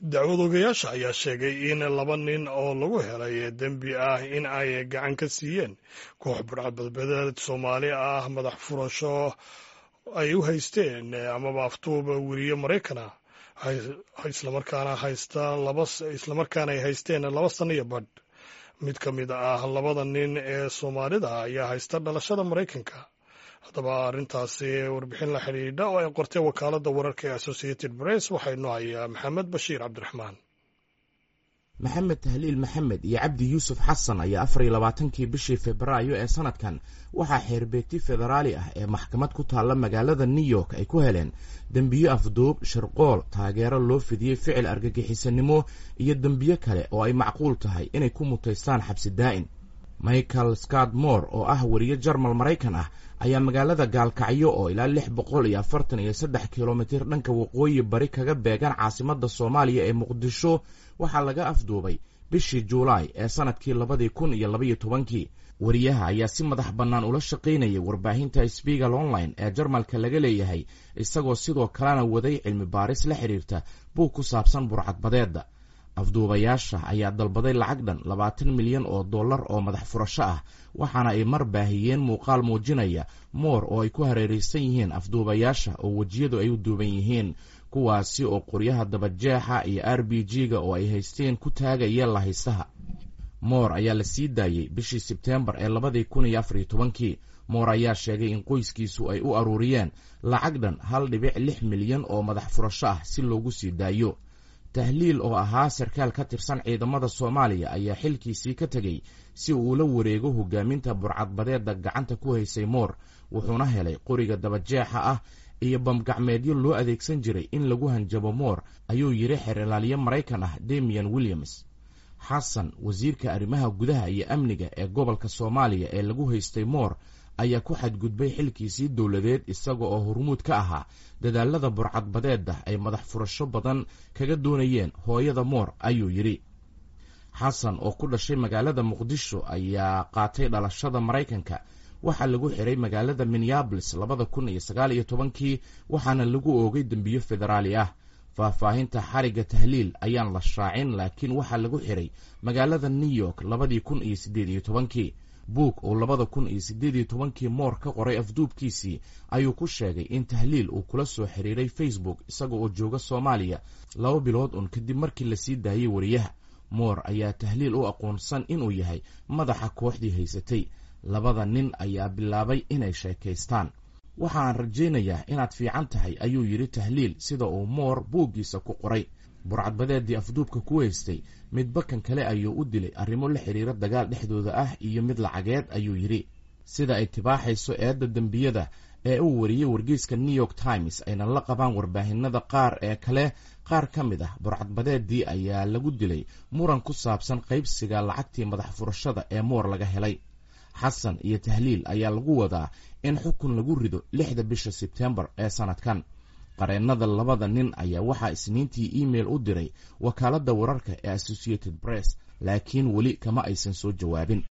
dacwad ogayaasha ayaa sheegay in laba nin oo lagu helay dembi ah in ay gacan ka siiyeen koox burcadbadbadeed soomaali ah madax furasho ay u haysteen amaba aftuuba weriye maraykana islamarkaana haysta laba islamarkaana ay haysteen laba sano iyo badh mid ka mid ah labada nin ee soomaalida ayaa haysta dhalashada maraykanka haddaba arrintaasi warbixin la xidhiidha oo ay qortay wakaaladda wararka ee associated press waxaa inoo hayaa maxamed bashiir cabdiraxmaan maxamed tahliil maxamed iyo cabdi yuusuf xasan ayaa afar iyo labaatankii bishii febraayo ee sanadkan waxaa xeerbeegti federaali ah ee maxkamad ku taalla magaalada new york ay ku heleen dembiyo afduub shirqool taageero loo fidiyey ficil argagixisanimo iyo dembiyo kale oo ay macquul tahay inay ku mutaystaan xabsi daa'in michael scott moore oo ah weriye jarmal maraykan ah ayaa magaalada gaalkacyo oo ilaa lix boqol iyo afartan iyo saddex kilomitir dhanka waqooyi bari kaga beegan caasimadda soomaaliya ee muqdisho waxaa laga afduubay bishii juulaay ee sanadkii labadii kun iyo labaiyo tobankii weriyaha ayaa si madax bannaan ula shaqaynayay warbaahinta sbigal online ee jarmalka laga leeyahay isagoo sidoo kalena waday cilmi baaris la xidhiirta buug ku saabsan burcadbadeedda afduubayaasha ayaa dalbaday lacag dhan labaatan milyan oo dollar oo madax furasho ah waxaana ay mar baahiyeen muuqaal muujinaya moor oo ay ku hareeraysan yihiin afduubayaasha oo wejiyadu ay u duuban yihiin kuwaasi oo qoryaha dabajeexa iyo r b g-ga oo ay haysteen ku taagaya lahaystaha moor ayaa la sii daayey bishii sebteembar ee labadii kun iyo afariyo tobankii moor ayaa sheegay in qoyskiisu ay u aruuriyeen lacag dhan hal dhibic lix milyan oo madax furasho ah si loogu sii daayo tahliil oo ahaa sarkaal ka tirsan ciidamada soomaaliya ayaa xilkiisii ka tegey si uu ula wareego hogaaminta burcadbadeedda gacanta ku haysay moor wuxuuna helay qoriga dabajeexa ah iyo bamgacmeedyo loo adeegsan jiray in lagu hanjabo moor ayuu yidhi xeerlaaliye maraykan ah demian williams xasan wasiirka arrimaha gudaha iyo amniga ee gobolka soomaaliya ee lagu haystay moor ayaa ku xadgudbay xilkiisii dowladeed isaga oo hormuud ka ahaa dadaalada burcadbadeedda ay madax furasho badan kaga doonayeen hooyada moor ayuu yidhi xasan oo ku dhashay magaalada muqdisho ayaa qaatay dhalashada maraykanka waxaa lagu xiray magaalada minneabolis labada kun iyo sagaal iyo tobankii waxaana lagu oogay dembiyo federaali ah faahfaahinta xarigga tahliil ayaan la shaacin laakiin waxaa lagu xiray magaalada new york labadii kun iyo siddeed iyo tobankii buug uu labada kun iyo siddeed iyo tobankii moor ka qoray afduubkiisii ayuu ku sheegay in tahliil uu kula soo xiriiray facebook isaga oo jooga soomaaliya laba bilood un kadib markii lasii daayey wariyaha moor ayaa tahliil u aqoonsan inuu yahay madaxa kooxdii haysatay labada nin ayaa bilaabay inay sheekaystaan waxaan rajaynayaa inaad fiican tahay ayuu yidhi tahliil sida uu moor buuggiisa ku qoray burcadbadeeddii afduubka ku haystay midba kan kale ayuu u dilay arrimo la xidhiira dagaal dhexdooda ah iyo mid lacageed ayuu yidhi sida ay tibaaxayso eedda dembiyada ee uu wariyey wargeyska new york times ayna la qabaan warbaahinada qaar ee kale qaar ka mid ah burcadbadeeddii ayaa lagu dilay muran ku saabsan qaybsiga lacagtii madax furashada ee moor laga helay xasan iyo tahliil ayaa lagu wadaa in xukun lagu rido lixda bisha sebtembar ee sanadkan qareennada labada nin ayaa waxaa isniintii email u diray wakaaladda wararka ee associated press laakiin weli kama aysan soo jawaabin